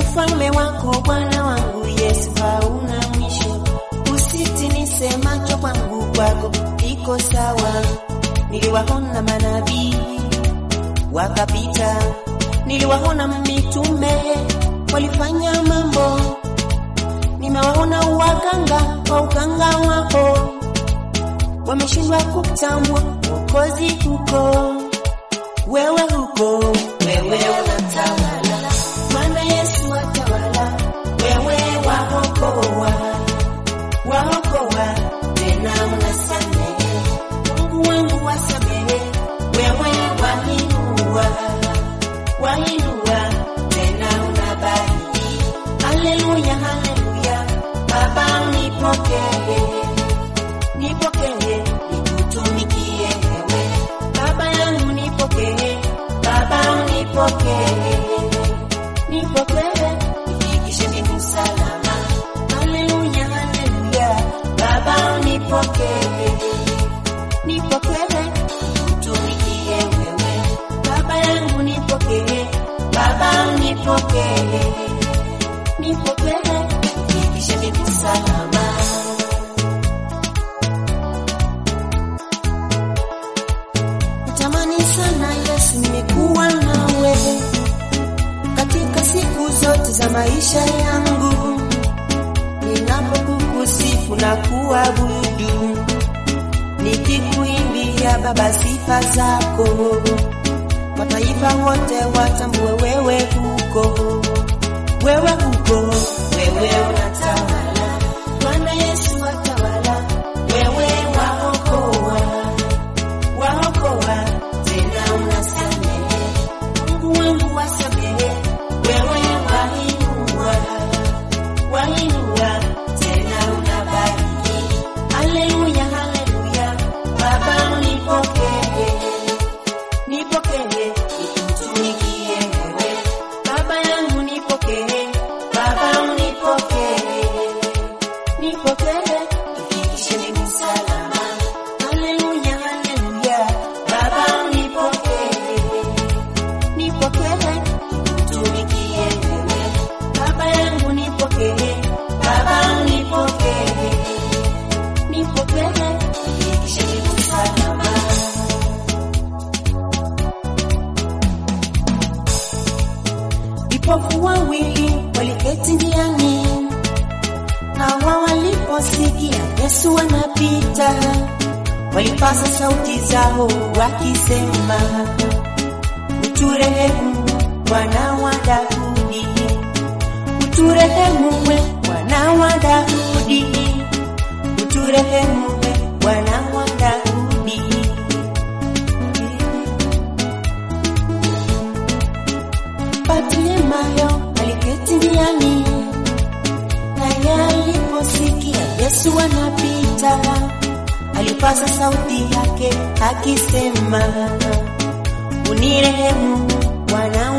ufalme wako Bwana wangu Yesu hauna mwisho. Usitinishe macho kwangu kwako iko sawa. Niliwaona manabii wakapita, niliwaona mitume walifanya mambo, nimewaona waganga kwa uganga wako wameshindwa kutambua Mwokozi huko, wewe huko, wewe unatawala, Bwana Yesu atawala, wewe waokoa, waokoa tena unasamehe, Mungu wangu wasamehe, wewe wainua, wainua tena unabariki, haleluya, haleluya, Baba unipokee nipokee nikutumikie wewe baba yangu nipokee baba unipokee nipokee nifikishe mbingu salama haleluya haleluya baba unipokee nipokee nikutumikie wewe baba yangu nipokee baba unipokee nipokee nifikishe mbingu salama Natamani sana Yesu nimekuwa nawe katika siku zote za maisha yangu, ninapokukusifu na kuabudu, nikikuimbia Baba sifa zako, mataifa wote watambue wewe huko, wewe huko, wewe unatawala, Bwana Yesu atawala, wewe waokoa waokoa tena unasamehe, Mungu wangu wasamehe, wewe wainua, wainua tena unabariki. Haleluya, haleluya, Baba unipokee, nipokee nikutumikie wewe, Baba yangu nipokee, Baba unipokee, nipokee nifikishe mbingu salama. Haleluya, haleluya, Baba unipokee, nipokee nikutumikie wewe, Baba yangu nipokee, Baba unipokee, nipokee nifikishe mbingu salama. Vipofu wawili waliketi njiani, hawa waliposikia Yesu anapita, walipasa sauti zao wakisema, uturehemu Bwana wa Daudi, uturehemu we Bwana wa Daudi, uturehemu we Bwana wa Daudi. Bartimayo aliketi njiani, naye aliposikia Yesu anapita, alipaza sauti yake akisema, unirehemu Bwana